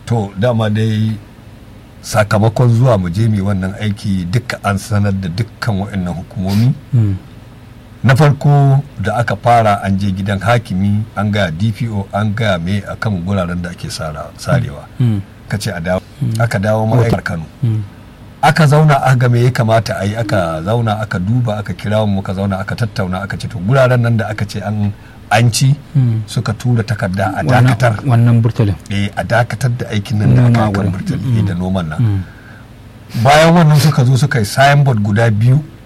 to dama dai sakamakon zuwa mu je mu wannan aiki duka an sanar da dukkan waɗannan hukumomi Mm. na farko da aka fara an je gidan hakimi an gaya dpo an gaya me akan guraren da ake sara- sarewa Mm. ka ce a dawo aka dawo ma'aikar kano Mm. aka zauna aka ga me ya kamata a yi aka zauna aka duba aka kira mu muka zauna aka tattauna aka ce to guraren nan da aka ce an an ci Mm. suka tura takarda a Wannan- dakatar wannan burtalin eh a dakatar da aikin nan da Noma aka kan wurin. burtali Mm. da noman nan Mm. bayan wannan suka zo suka yi signboard guda biyu